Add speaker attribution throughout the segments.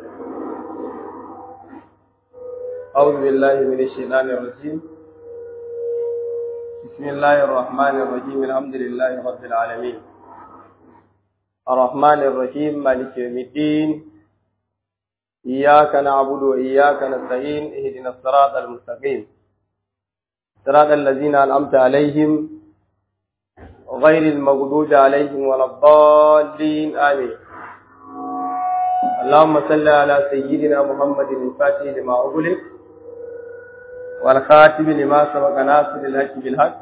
Speaker 1: أعوذ بالله من الشيطان الرجيم بسم الله الرحمن الرحيم الحمد لله رب العالمين الرحمن الرحيم مالك يوم الدين إياك نعبد وإياك نستعين اهدنا الصراط المستقيم صراط الذين أنعمت عليهم غير المغضوب عليهم ولا الضالين آمين اللهم صل على سيدنا محمد الفاتح لما أغلق والخاتم لما سبق ناصر الحق بالحق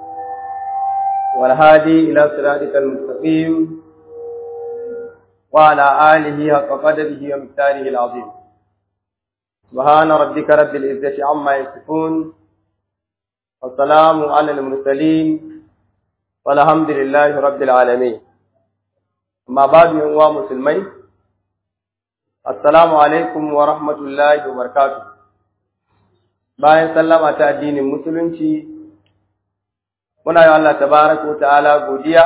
Speaker 1: والهادي إلى صراطك المستقيم وعلى آله حق قدره ومقداره العظيم سبحان ربك رب العزة عما يصفون والسلام على المرسلين والحمد لله رب العالمين أما بعد من مسلمين السلام عليكم ورحمة الله وبركاته bayan sallama ta addinin musulunci muna yi Allah tabaraka ta'ala godiya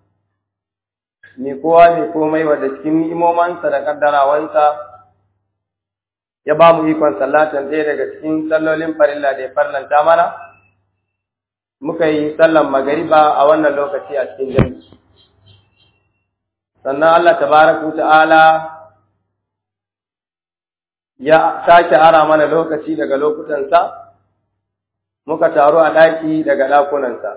Speaker 1: ni kowa ne komai wadda cikin ni'imomansa da kaddarawansa ya ba mu ikon sallatan ɗaya daga cikin sallolin farilla da ya farlanta mana muka yi sallan magariba a wannan lokaci a cikin jami'i sannan Allah tabaraka ta'ala ya sake ara mana lokaci daga lokutansa muka taru a ɗaki daga ɗakunansa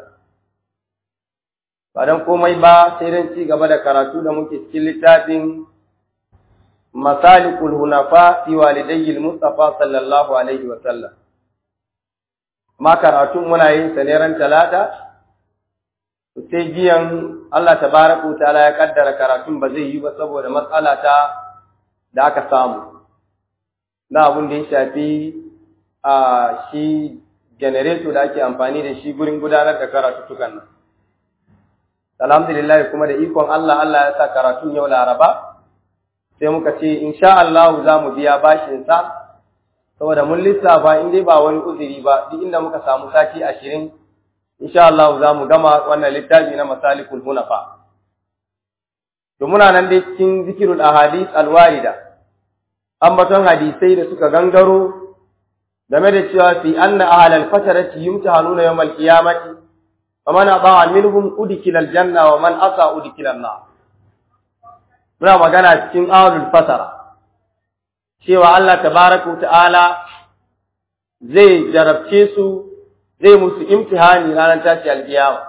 Speaker 1: ba don komai ba sai don ci gaba da karatu da muke cikin littafin masalikul hunafa fi walidayyil mustafa sallallahu alaihi wa sallam ma karatun muna yin sa ne ran talata sai jiyan Allah tabaraka ta'ala ya kaddara karatun ba zai yi ba saboda matsala ta da aka samu na abin da ya shafi a shi janareto da ake amfani da shi gurin gudanar da karatuttukan nan. Alhamdulillah kuma da ikon Allah Allah ya sa karatun yau Laraba, sai muka ce, insha Allah za mu biya bashinsa, saboda mun lissafa in dai ba wani uzuri ba, duk inda muka samu sati ashirin, insha Allah za mu gama wannan littafi na masalikul hunafa. To muna nan dai cikin zikirul ahadith alwarida. ambaton hadisai da suka gangaro game da cewa fi anna ahlal fatarati yumtahanuna yawmal qiyamati faman ata'a minhum udkhila aljanna wa man asa udkhila an-nar muna magana cikin ahlul fatara cewa Allah tabaraka ta'ala zai jarabce su zai musu imtihani ranar tashi alkiyama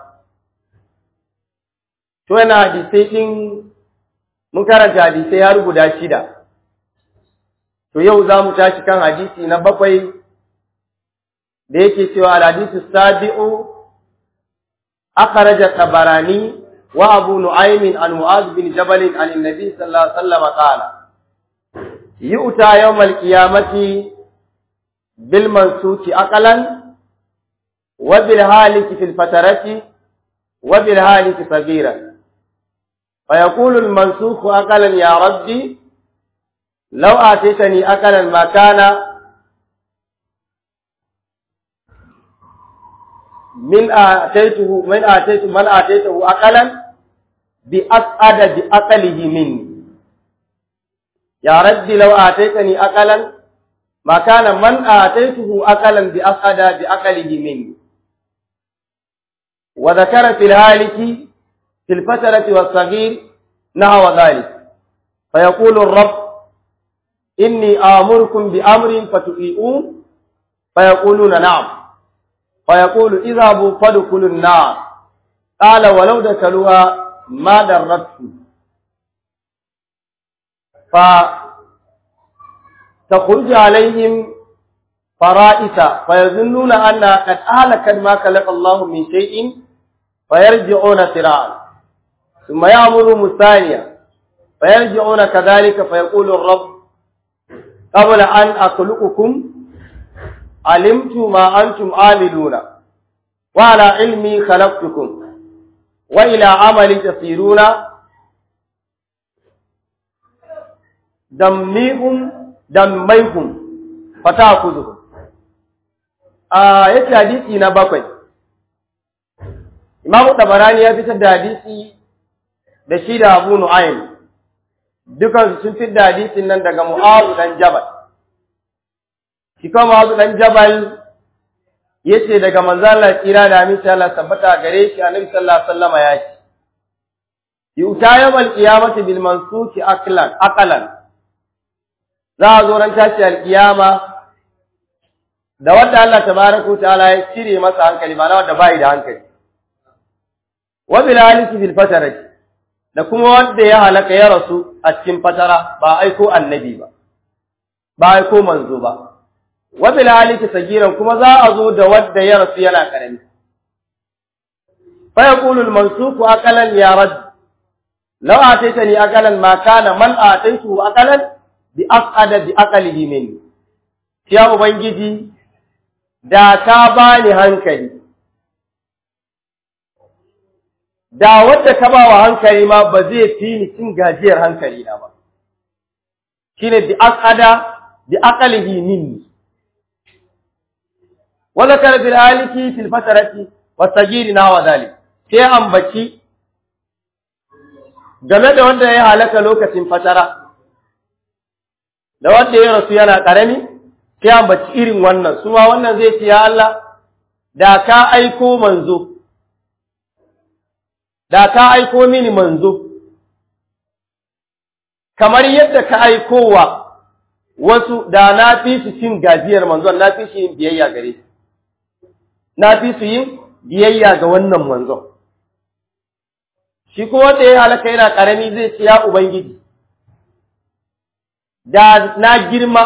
Speaker 1: to yana hadisai din mun karanta hadisai har guda shida To yau za mu tashi kan hadisi na bakwai da yake cewa al-hadisu sabi'u akhraja tabarani wa abu nu'aym an mu'az bin jabal an annabi sallallahu alaihi wasallam qala yu'ta yawm al-qiyamati bil mansuki aqalan wa bil haliki fil fatarati wa bil haliki sagiran فيقول المنسوخ أقلا يا ربي لو آتيتني أكلا ما كان من آتيته من آتيته من آتيته أكلا بأسعد بأقله مني يا ربي لو آتيتني أكلا ما كان من آتيته أكلا بأسعد بأقله مني وذكر في الهالك في الفترة والصغير نحو ذلك فيقول الرب إني آمركم بأمر فتطيعون فيقولون نعم فيقول اذهبوا فادخلوا النار قال ولو دخلوها ما درتكم فتخرج عليهم فرائس فيظنون أنها قد أهلكت ما خلق الله من شيء فيرجعون سراعا ثم يأمرهم الثانية فيرجعون كذلك فيقول الرب قبل أن أخلقكم علمت ما أنتم عاملون وعلى علمي خلقتكم وإلى عملي تصيرون دميهم دميهم فتأخذهم آية حديثي نبقي Imam Tabarani ya fitar da hadisi da shi da Abu Nu'aym dukan sun fi da hadisin nan daga Mu'azu dan Jabal shi kuma Mu'azu dan Jabal yace daga manzo Allah kira da aminci Allah tabbata gare shi Annabi sallallahu alaihi wasallam ya ce yuta yawmal qiyamati bil mansuki aklan aqalan za a zo ran tashi alkiyama da wanda Allah tabaraka ta'ala ya cire masa hankali ba na wanda bai da hankali wa bil haliki bil fatarati da kuma wanda ya halaka ya rasu a cikin fatara ba aiko annabi ba ba aiko manzo ba wa bil haliki sagiran kuma za a zo da wanda ya rasu yana karami fa yaqulu al mansuku aqalan ya rad law ataitani aqalan ma kana man ataitu aqalan bi aqada bi aqalihi minni ya ubangiji da ka bani hankali da wanda ka ba wa hankali ma ba zai fi ni cin gajiyar hankali na ba shine bi aqada bi aqalihi minni wa zakara bil aliki fil fatarati wa sagiri na wa zalik sai ambaci game da wanda ya halaka lokacin fatara da wanda ya rasu yana karami sai ambaci irin wannan su ma wannan zai ce ya Allah da ka aiko manzo da ka aiko mini manzo kamar yadda ka aikowa wasu da na fi su cin gajiyar manzon na fi su yin biyayya gare shi na fi su yin biyayya ga wannan manzon shi kuma wanda ya halaka yana karami zai ce ya ubangiji da na girma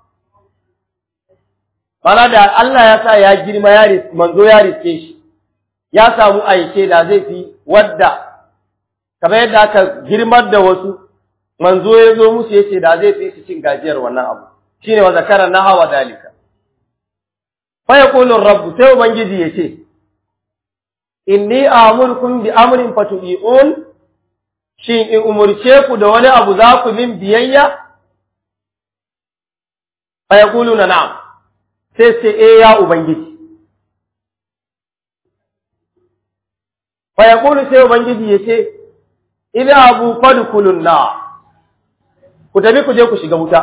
Speaker 1: mana da Allah ya sa ya girma ya manzo ya riske shi ya samu aike da zai fi wadda kamar yadda aka girmar da wasu manzo ya zo musu yace da zai fi su cin gajiyar wannan abu shine wa zakara na hawa dalika fa yaqulu rabbu sai ubangiji yace inni amurkum bi amrin fatu'un shin in umurce ku da wani abu za ku min biyayya fa yaquluna na'am sai sai eh ya ubangiji fa yaqulu sai ubangiji yace idza abu fadkhulun na ku tafi ku je ku shiga wuta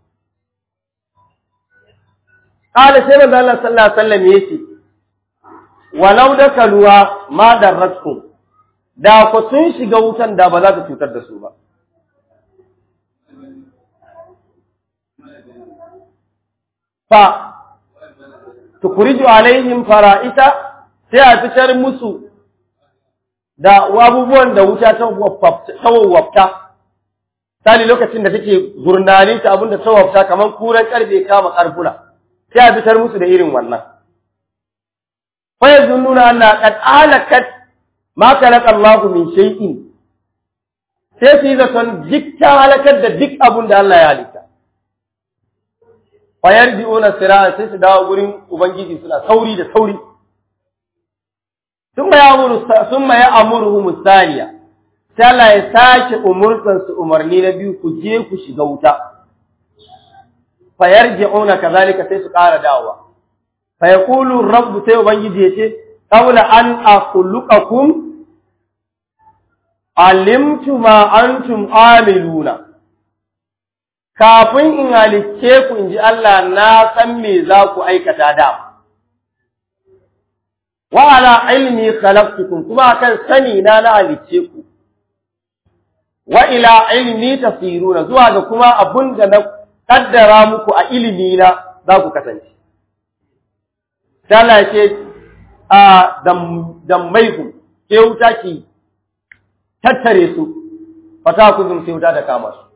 Speaker 1: qala sai manzo Allah sallallahu alaihi wasallam yace walau dakaluwa ma darratkum da ku sun shiga wutan da ba za ta cutar da su ba fa tukuriju alaihim fara'ita sai a fitar musu da abubuwan da wuta ta wawwafta sali lokacin da take gurnani ta abinda ta wawwafta kamar kuran karfe kama karfuna sai a fitar musu da irin wannan fa yazunnuna anna qad alakat ma khalaqa Allah min shay'in sai su yi zaton dukkan halakar da duk abin da Allah ya halitta fa yarji'una sira'a sai su dawo gurin ubangiji suna sauri da sauri ثم يأمر ثم يأمرهم الثانية sai Allah ya sake umurtan su umarni na biyu ku je ku shiga wuta fa yarji'una kazalika sai su ƙara dawowa fa yaqulu rabb sai ubangiji yace qawla an akhluqakum alimtu ma antum amiluna kafin in halicce ku inji Allah na san me za ku aikata da wa ala ilmi khalaqtukum kuma akan sani na na halicce ku wa ila ilmi tasiruna zuwa ga kuma abun da na kaddara muku a ilimi na za ku kasance Allah ce a dammaiku ke wuta ki tattare su fata ku zum sai wuta da kama su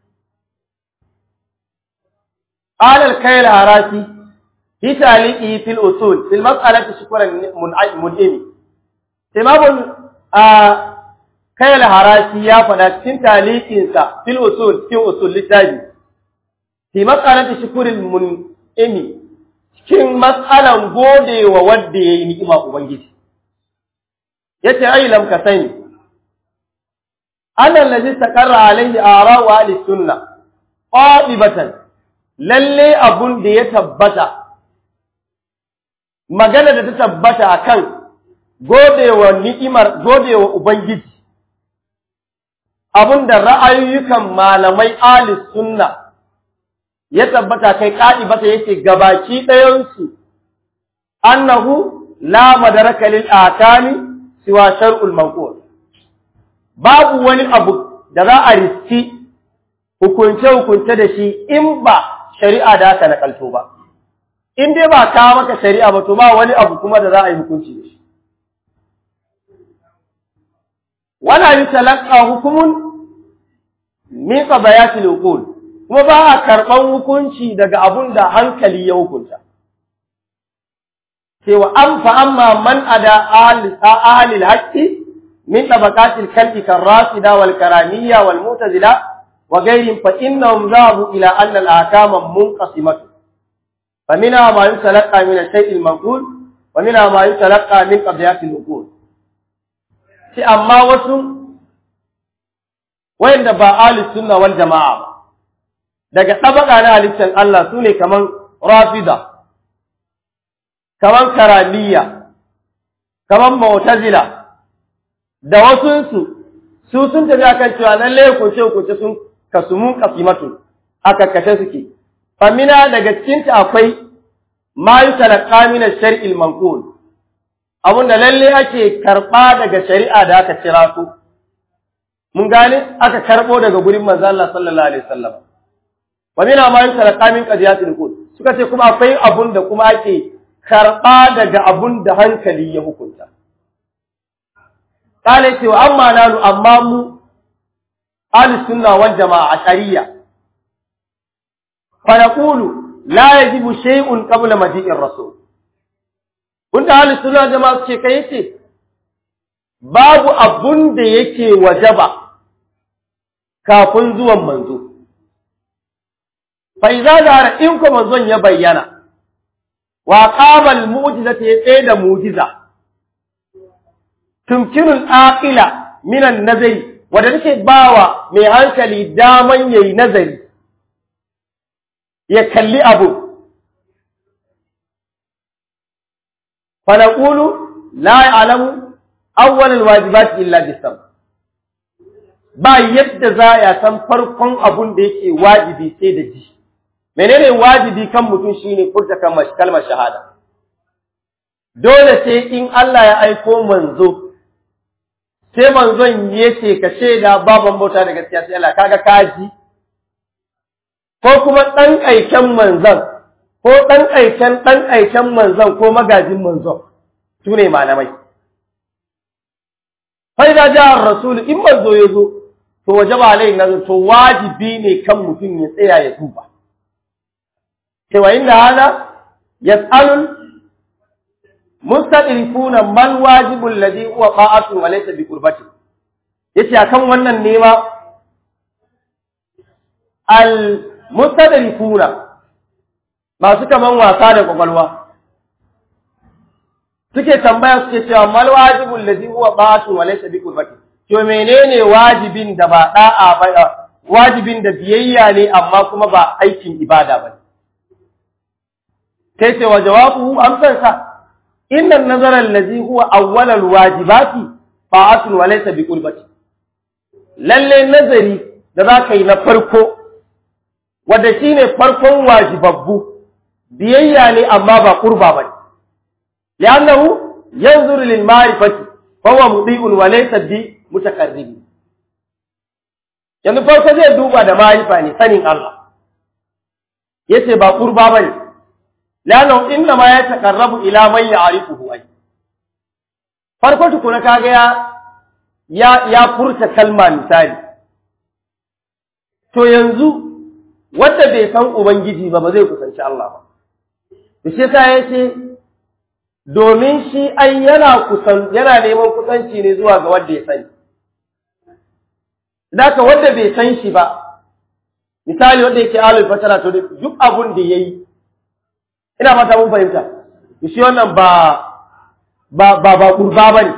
Speaker 1: alal kayl harasi fi taliqi fil usul fil mas'alati shukran mun'imi imamul kayl harasi ya faɗa cikin taliqinsa fil usul cikin usul littafi fi mas'alati shukrin mun'imi cikin mas'alan godewa wanda yayi ni'ima ubangiji yace ai lam ka sani annal ladhi takarra alaihi ara'u ahli sunna qadibatan lalle abun da ya tabbata magana da ta tabbata akan godewa ni'imar godewa ubangiji abinda ra'ayoyukan malamai alis sunna ya tabbata kai ƙa'ibata yake gabaki ɗayansu annahu la madaraka lil akami siwa shar'ul manqul babu wani abu da za a riski hukunce hukunce da shi in ba shari'a da aka nakalto ba in dai ba kawo maka shari'a ba to ba wani abu kuma da za a yi hukunci da shi wala yutalaqqa hukumun min qabayatil uqul kuma ba a karban hukunci daga abun da hankali ya hukunta cewa an fa amma man ada ahli al-haqqi min tabaqatil kalbi karrasida wal karamiyya wal mu'tazila wa ghayrihim fa innahum dhahabu ila anna al-ahkama munqasimatu فمنها ما يتلقى من الشيء المنقول ومنها ما يتلقى من قضيات النقول sai amma wasu wayanda ba ahli sunna wal jama'a ba daga tabaka na halittar Allah su ne kaman rafida kaman karamiya kaman mu'tazila da wasu su su sun tafi akan cewa lalle ko ce ko ce sun kasumun kasimatu aka kashe suke famina daga cikinta akwai ma yi talaka min shari'il manqul abunda lalle ake karba daga shari'a da aka cira su mun gane aka karbo daga gurin manzo Allah sallallahu alaihi wasallam wa mina ma yi talaka min qadiyatil qul suka ce kuma akwai abun da kuma ake karba daga abun da hankali ya hukunta kale ce wa amma nanu amma mu ahli sunna wal jama'a ashariya فنقول لا يجب شيء قبل مجيء الرسول kunta ahli sunna jama'a ce kai yace babu abun da yake wajaba kafin zuwan manzo fa idza zara in ko manzon ya bayyana wa qama al mu'jizati ya tsaye da mu'jiza tumkinu al aqila min an nazari wanda take bawa mai hankali daman yayi nazari ya kalli abu fanaqulu la ya'lamu awwal alwajibat illa bisam ba yadda za ya san farkon abun da yake wajibi sai da ji menene wajibi kan mutum shine furta kalmar shahada dole sai in Allah ya aiko manzo sai manzon yace ka shaida baban bauta da gaskiya sai Allah kaga kaji ko kuma ɗan aiken manzan, ko ɗan aiken ɗan aiken manzan ko magajin manzan, su ne malamai. Fai da jihar Rasulu in manzo ya zo, to waje ba lai nazar to wajibi ne kan mutum ya tsaya ya duba. Cewa inda hana, ya tsalul mustaqrifuna man wajibul ladhi huwa qa'atun wa laysa bi qurbati yace akan wannan nema al mustadrifuna masu kaman wasa da kwakwalwa suke tambaya suke cewa mal wajibul ladhi huwa ba'atun wa laysa bi qurbati to menene wajibin da ba da'a ba wajibin da biyayya ne amma kuma ba aikin ibada ba sai ce wa jawabuhu amsar sa inna nazara allazi huwa awwal alwajibati ba'atun wa laysa bi qurbati lalle nazari da za ka yi na farko wadda shi ne farkon wajibabbu biyayya ne amma ba kurba ba ne li'annahu yanzuru lil ma'rifati fa huwa mudi'un wa laysa bi mutakarrib yanzu farko zai duba da ma'rifa ne sanin Allah yace ba kurba bane li'annahu inna ma yataqarrabu ila man ya'rifuhu ay farko tukuna kaga ya ya ya furta kalma misali to yanzu wanda bai san Ubangiji ba ba zai kusanci Allah ba. Da shi sa ya ce, domin shi ai yana kusan yana neman kusanci ne zuwa ga wanda ya sani. Daka wanda bai san shi ba, misali wanda yake alul fatara to duk abun da ya yi, ina fata mun fahimta, da shi wannan ba ba ba ba kurba ba ne.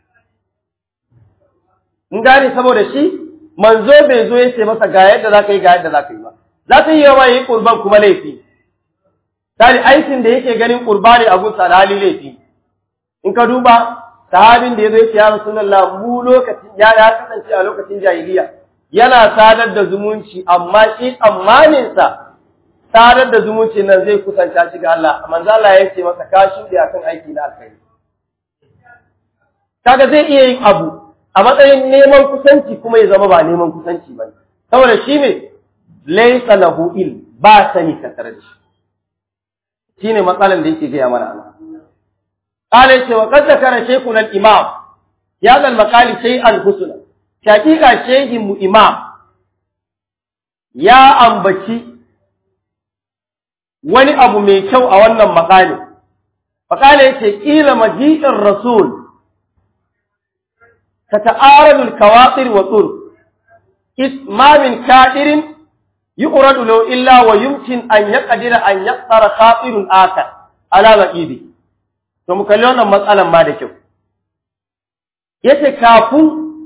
Speaker 1: In gane saboda shi, manzo bai zo ya ce masa ga yadda za ka yi ga yadda za ka yi ba. za ta yi yawa yi ƙurban kuma laifi. Tari aikin da yake ganin ƙurba ne a gunsa da hali laifi. In ka duba, sahabin da ya zo ya ce ya Rasulallah mu lokacin ya ya kasance a lokacin jahiliya yana sadar da zumunci amma shi tsammaninsa sadar da zumunci nan zai kusanta shi ga Allah manzo Allah ya ce masa ka shuɗe akan aiki na alkhairi kaga zai iya yin abu a matsayin neman kusanci kuma ya zama ba neman kusanci ba saboda shi ne laysa lahu il ba sani tattare da shi shine matsalan da yake gaya mana Allah qala yace wa qad zakara shaykhun al-imam ya zal maqali shay'an husna hakika shehin mu imam ya ambaci wani abu mai kyau a wannan makali makali yace kila maji'ir rasul tata'aradu al-kawatir wa tur isma min ka'irin yuqradu law illa wa yumkin an yaqdira an yaqtara khatirun akar ala maqibi to mu kalli wannan matsalan ma da kyau yace kafin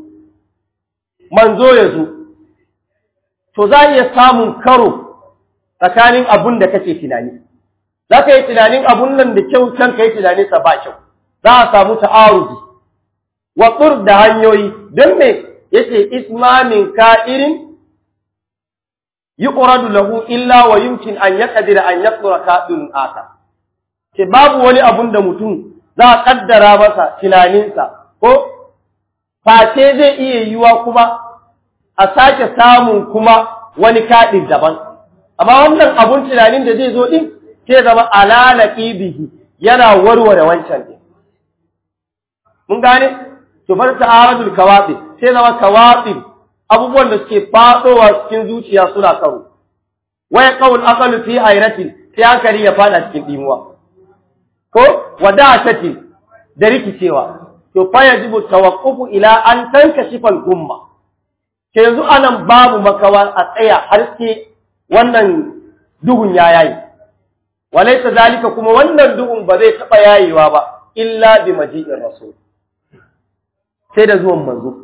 Speaker 1: manzo ya zo to za iya samun karo tsakanin abun da kake tunani za ka yi tunanin abun nan da kyau can ka yi tunanin sa ba kyau za a samu ta'arudi wa da hanyoyi don me yace ismamin ka'irin yuqradu lahu illa wa yumkin an yaqdira an yaqdura ka'irun aka ke babu wani abun da mutum za a kaddara masa tunaninsa ko face zai iya yiwa kuma a sake samun kuma wani kaɗin daban amma wannan abun tunanin da zai zo ɗin sai zama alalaki bihi yana warware wancan ɗin mun gane to bar ta'aradul kawafi sai zama kawafi abubuwan da suke faɗowa cikin zuciya suna karo waya qaul aqalu fi hayratin sai hankali ya fada cikin dimuwa ko wada'atin da rikicewa to fa yajibu tawaqqufu ila an tankashifa al-umma ke yanzu anan babu makawa a tsaya har sai wannan duhun ya yayi walaysa zalika kuma wannan duhun ba zai taba yayewa ba illa bi maji'ir rasul sai da zuwan manzo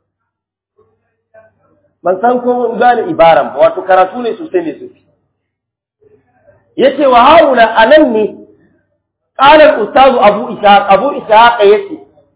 Speaker 1: ban san ko mun gane ibaran ba wato karatu ne sosai ne sosai yace wa haula anan ne qala al-ustaz abu ishaq abu ishaq yace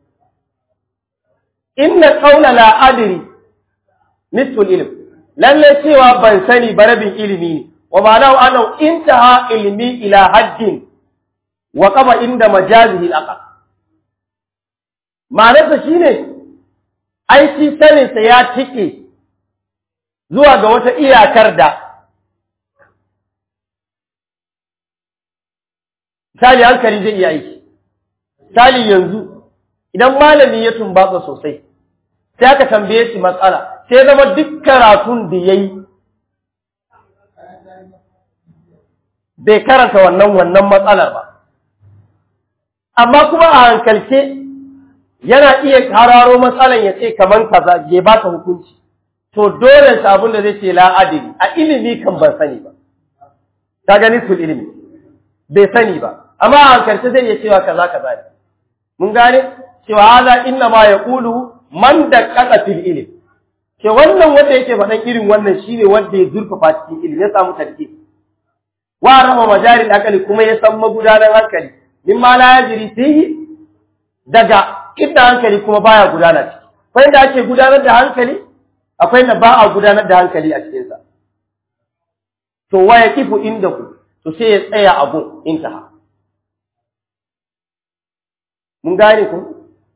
Speaker 1: inna qawla la adri nisful ilm lalle cewa ban sani ba rabin ilimi ne wa ma'anahu annahu intaha ilmi ila haddin wa qaba inda majazihi al-aqal ma'anarsa shine ai shi sanin sa ya tike zuwa ga wata iyakar da misali hankali zai iya aiki misali yanzu idan malami ya tumbatsa sosai sai aka tambaye shi matsala sai zama duk karatun da ya yi bai karanta wannan wannan matsalar ba amma kuma a hankalce yana iya hararo matsalan ya ce kaman kaza ya ba ta hukunci to dole shi abin da zai ce la'adili a ilimi kan ban sani ba ta gani sul ilimi bai sani ba amma a hankalce zai iya cewa kaza kaza ne mun gane cewa haza inna ma yaqulu man da kasa fil ilim ke wannan wanda yake faɗan irin wannan shine wanda ya zurfafa cikin ilimi ya samu tarki wa rama majaril akali kuma ya san magudanar hankali min ma la yajri fihi daga inda hankali kuma baya gudana ciki akwai inda ake gudanar da hankali akwai inda ba a gudanar da hankali a cikin sa to wa yaqifu indahu to sai ya tsaya a gun intaha mun gane ku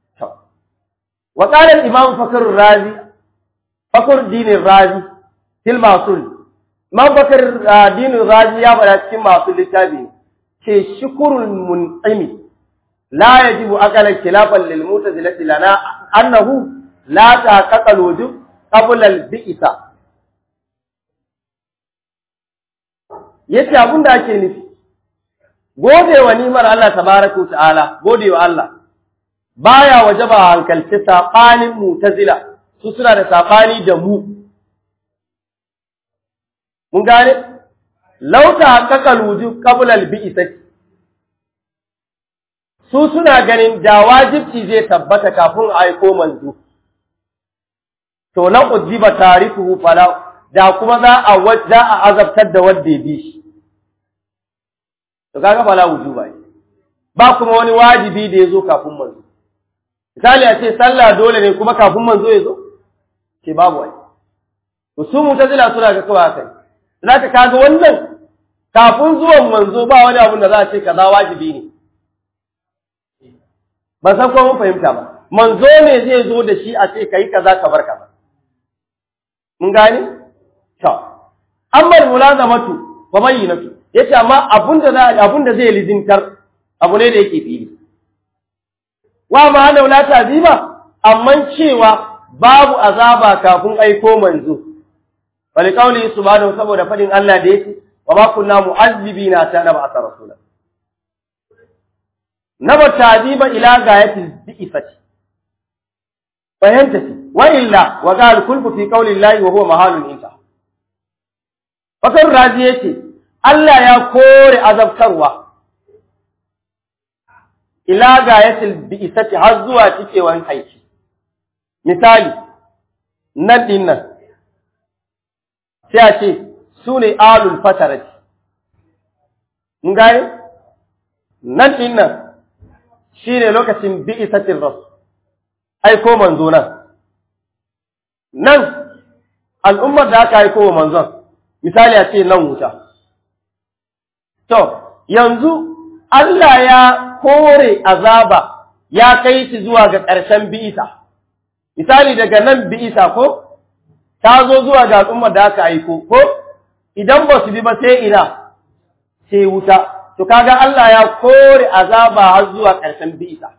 Speaker 1: وقال الإمام فكر الرازي فكر الدين الرازي في المعصول إمام فكر الدين الرازي يا بلا cikin masu littafi ce shukurul mun'imi la yajibu aqala khilafan lil mu'tazilati lana annahu la taqata al wujub qabla al bi'sa yace abin da ake nufi gode wa nimar Allah tabaraka ta'ala gode wa Allah baya wajaba hankalci saɓanin mutazila su suna da saɓani da mu mun gane lauta haqqaqal wujub qabla al bi'sati su suna ganin da wajibci zai tabbata kafin a aiko manzo to na ujiba tarifuhu fala da kuma za a za a azabtar da wanda ya bi shi to kaga fala wujuba ba kuma wani wajibi da ya zo kafin manzo misali a ce sallah dole ne kuma kafin manzo ya zo ce babu wani to su mutazila suna ga kawai haka zaka kaga wannan kafin zuwan manzo ba wani abun da za a ce kaza wajibi ne ban san ko mun fahimta ba manzo ne zai zo da shi a ce kai kaza ka bar kaza mun gane to amma mulazamatu fa bayyinatu yace amma abunda za abunda zai lizintar abu ne da yake fili wa ma hana la ta'ziba amma cewa babu azaba kafin aiko manzo wali kauli subhanahu saboda fadin Allah da yake wa ma kunna mu'azzibina ta na ba'atha rasula naba ta'diba ila gayati bi'ifati fahimta wa illa wa qal kulku fi qawli llahi wa huwa mahalun inta fakar razi yace Allah ya kore azabtarwa ila gayatil bi'isati har zuwa cikewan aiki misali nan din nan sai a ce su ne alul fatarati mun gane nan din nan shi ne lokacin bi'isatin rasu aiko manzo nan nan al'ummar da aka aiko wa manzon misali a ce nan wuta to yanzu Allah ya kore azaba ya kai shi zuwa ga ƙarshen bi'isa misali daga nan bi'isa ko ta zo zuwa ga al'ummar da aka aiko ko idan ba su bi ba sai ina sai wuta to kaga Allah ya kore azaba har zuwa ƙarshen bi'isa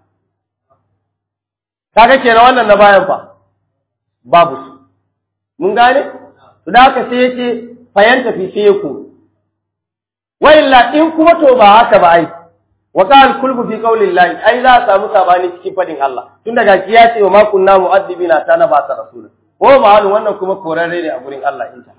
Speaker 1: kaga kenan wannan na bayan fa babu su mun gane to da haka sai yace fayanta fi sai ku wa illa in kuma to ba haka ba ai wa qal kulbu fi qaulillahi ai za a samu sabani cikin fadin Allah tun daga ya ce wa ma kunna mu'addibina ta na ba ta rasul ko ba halu wannan kuma korarre ne a gurin Allah inta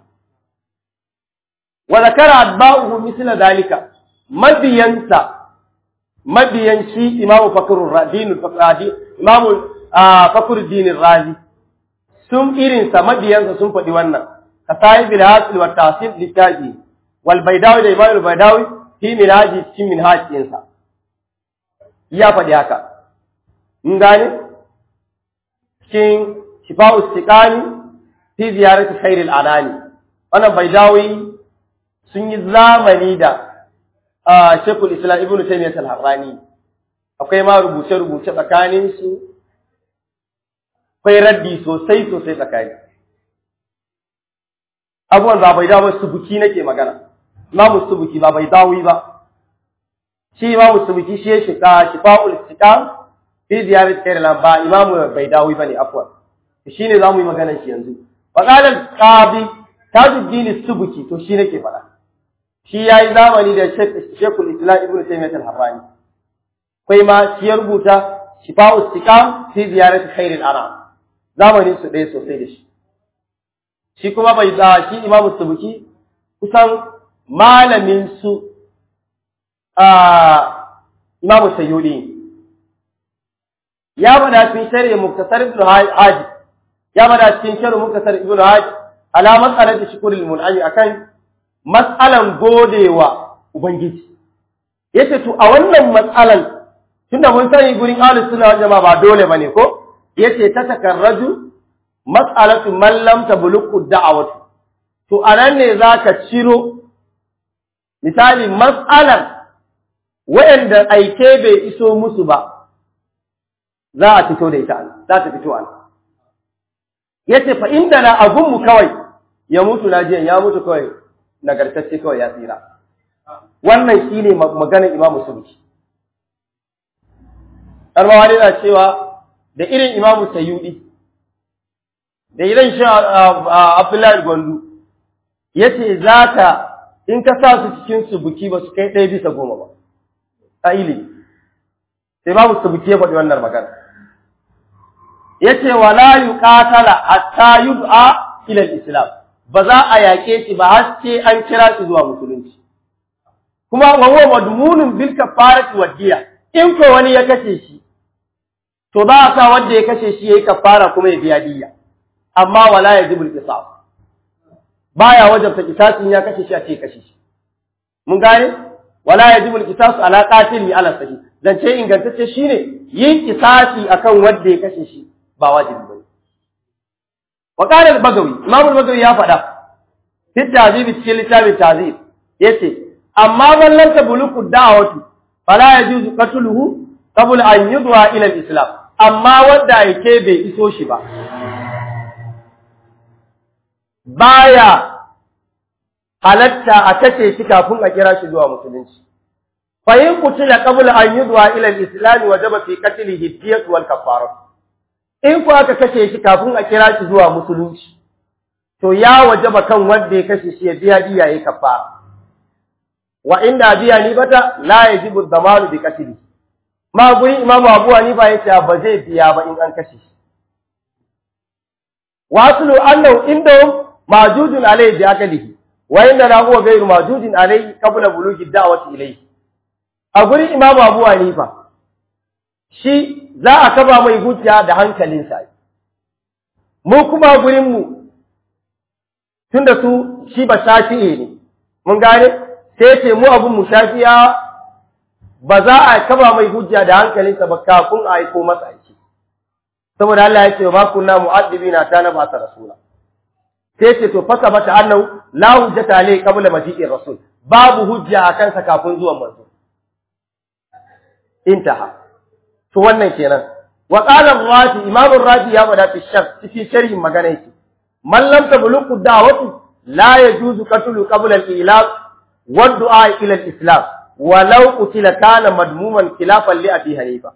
Speaker 1: wa zakara atba'uhu misla dalika mabiyansa mabiyan shi imamu fakrur radin faqadi imamu fakhruddin razi sun irin sa mabiyansa sun faɗi wannan kasai bil hasil wa tahsil litaji wal baydawi da imamu baydawi fi minhaji cikin minhajinsa ya faɗi haka mun gane cikin shifa'u istiqani fi ziyarati khairil anani wannan baydawi sun yi zamani da Shekul Islam Ibn Taymiyyah al-Harrani akwai ma rubuce rubuce tsakanin su akwai raddi sosai sosai tsakani abubuwan ba bai dawo subuki nake magana imamu subuki ba bai dawo ba shi imamu subuki shi ya shiga shifa'ul istiqam fi ziyarat khair al ba imamu bai dawo bane afwan shine zamu yi magana shi yanzu wa qala al-qadi tajuddin subuki to shi nake faɗa shi yayi zamani da Sheikhul Islam Ibn Taymiyyah al-Harrani kai ma shi ya rubuta shifa'ul istiqam fi ziyarat khair al-anam zamanin su ɗaya sosai da shi shi kuma bai da shi imamu subuki kusan malamin su a imamu sayyudi ya bada cikin shari'a muktasar ibn haji ya bada cikin shari'a muktasar ibn haji ala mas'alar da shukurul mun'ami akan mas'alan godewa ubangiji yace to a wannan mas'alan tunda mun sani gurin ahlus sunna wal jama'a ba dole bane ko yace ta takarraju mas'alatu man lam tablughu da'watu to anan ne zaka ciro misali mas'alar wayanda aike bai iso musu ba za a fito da ita za ta fito an yace fa inda na abun mu kawai ya mutu najiyan ya mutu kawai nagartacce kawai ya tsira wannan shine maganar imamu subki Armawa na cewa da irin imamu sayyudi da irin shi abdullahi gwandu ya ce za ka in ka sa su cikin subuki ba su kai ɗaya bisa goma ba a ili sai babu subuki ya faɗi wannan magana ya ce wa la yi ƙatala hatta yud'a ilal islam ba za a yaƙe shi ba har sai an kira shi zuwa musulunci kuma wa huwa madmunun bil kafarati wa diya in ko wani ya kashe shi to za a sa wanda ya kashe shi yayi kafara kuma ya biya diyya amma wala yajibul qisas baya wajabta qisasin ya kashe shi a ce kashe shi mun gane wala yajibul qisas ala qatil ala sahih zance ingantacce shine yin qisasi akan wanda ya kashe shi ba wajibi bane wa qala al-bagawi imam al-bagawi ya faɗa fi tazib cikin littafin tazib yace amma man lam tabluqu da'watu fala yajuzu qatluhu qabla an yudwa ila al-islam amma wanda yake bai iso shi ba baya halatta a kace shi kafin a kira shi zuwa musulunci fa in qutila qabla an yudwa ila al-islam wajaba fi qatlihi diyat wal kafarat in ku aka kashe shi kafin a kira shi zuwa musulunci to ya wajaba kan wanda ya kashe shi ya biya diya yayi kafara wa inda biya ni bata la yajibu dhamanu bi qatli ma guri imamu abu hanifa yace ba zai biya ba in an kashe shi wa aslu annahu indahum majudun alayhi bi aqlihi wa inna huwa ghayru majudin alayhi qabla bulughi da'wati ilayhi a guri imamu abu hanifa shi za a kaba mai hujja da hankalinsa mu kuma gurinmu tun da su shi ba shafi'e ne mun gane sai ce mu abin mu shafiya ba za a kaba mai hujja da hankalinsa ba kafin a aiko masa aiki saboda Allah ya ce ba kunna mu'addibina ta na ba ta rasula sai ce to fasa bata annahu la hujjata alayhi qabla maji'ir rasul babu hujja a kansa kafin zuwan manzo intaha to wannan kenan wa qala ar-raji imam ar-raji ya bada fi shar cikin sharhin magana yake man lam tabluqu da'watu la yajuzu qatlu qabla al-ilaq wa du'a ila al-islam walau qutila kana madmuman khilafan li abi hanifa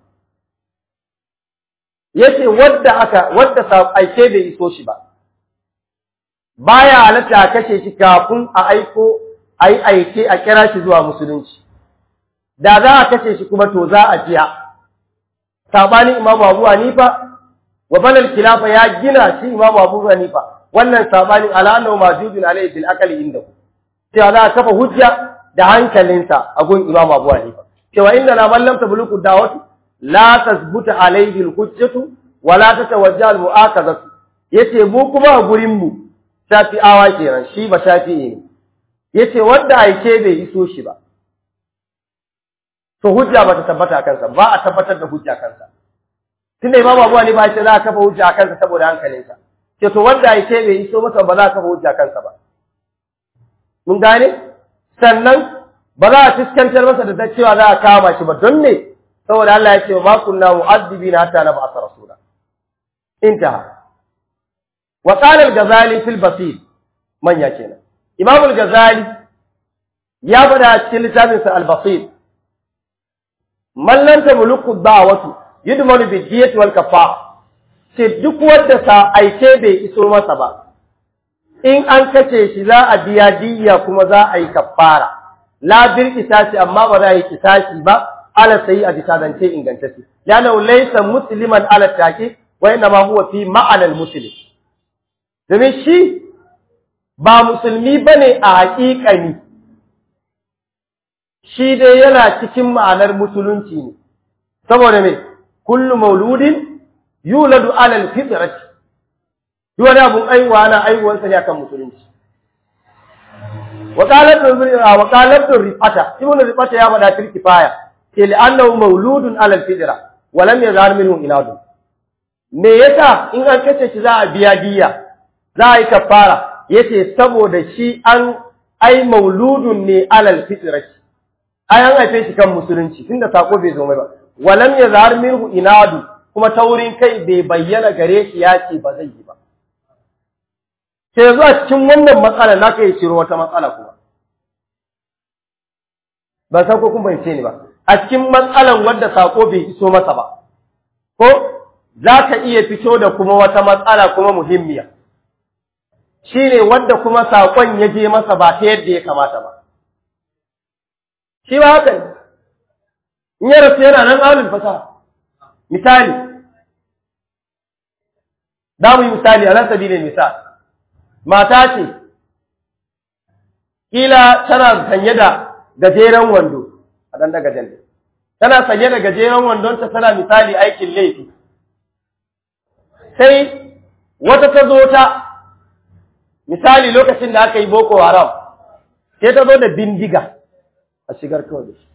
Speaker 1: yace wadda aka wadda sa aike bai iso shi ba baya halatta a kashe shi kafin a aiko ai aike a kira shi zuwa musulunci da za a kashe shi kuma to za a jiya sabani imamu abu hanifa wa balal khilafa ya gina shi imamu abu hanifa wannan sabanin al'annahu majudun alayhi bil aqli indahu cewa za a kafa hujja da hankalinsa a gun imamu abu hanifa cewa inna la man lam tabluqu da'watu la tasbuta alayhi al hujjatu wa la tatawajja al mu'akazatu yace mu kuma a gurin mu shafi'awa kenan shi ba shafi'i ne yace wanda aike bai iso shi ba to hujja ba ta tabbata kansa ba a tabbatar da hujja kansa tunda imamu abu hanifa ya ce za a kafa hujja kansa saboda hankalinsa ce to wanda ya ce bai iso masa ba za a kafa hujja kansa ba mun gane sannan ba za a fuskantar masa da cewa za a kama shi ba don ne saboda Allah ya ce ma kunna mu'addibina hatta nab'atha rasula intaha wa qala al-ghazali fil basit manya kenan imam al-ghazali ya bada cikin littafinsa al-basit man lam tamliku da'watu yudmanu bi diyati wal kafa ce duk wanda sa aike bai iso masa ba in an kace shi za a biya diyya kuma za a yi kafara la bil kisasi amma ba za a yi kisasi ba ala sai a bisa zance ingantacce yana laysa musliman ala taqi wa inna ma huwa fi ma'anal muslim domin shi ba musulmi bane a haƙiƙani shi dai yana cikin ma'anar musulunci ne saboda me kullu mauludin yuladu ala alfitrati duk wani abun aiwa na aiwuwar sa ne akan musulunci wa qalat wa qalat rifata ibn rifata ya bada fil kifaya ke li annahu mauludun ala alfitra wa lam yazhar minhu inadu me yasa in an kace shi za a biya diya za a yi kafara yace saboda shi an ai mauludun ne ala alfitrati ai an haife shi kan musulunci tunda sako bai zo mai ba walam yazhar minhu inadu kuma taurin kai bai bayyana gare shi ya ce ba zai yi ba sai zuwa cikin wannan matsala na kai ciro wata matsala kuma ba san ko kun bai ni ba a cikin matsalan wanda sako bai iso masa ba ko za ka iya fito da kuma wata matsala kuma muhimmiya shine wanda kuma sakon ya je masa ba ta yadda ya kamata ba shi ba haka ne in ya rasu yana nan alul fasaha misali za mu yi misali a nan sabilin misal mata ce kila tana sanye da gajeren wando a ɗan daga jan tana sanye da gajeren wandonta tana misali aikin laifi sai wata ta zo ta misali lokacin da aka yi boko haram sai ta zo da bindiga a shigar kawai da shi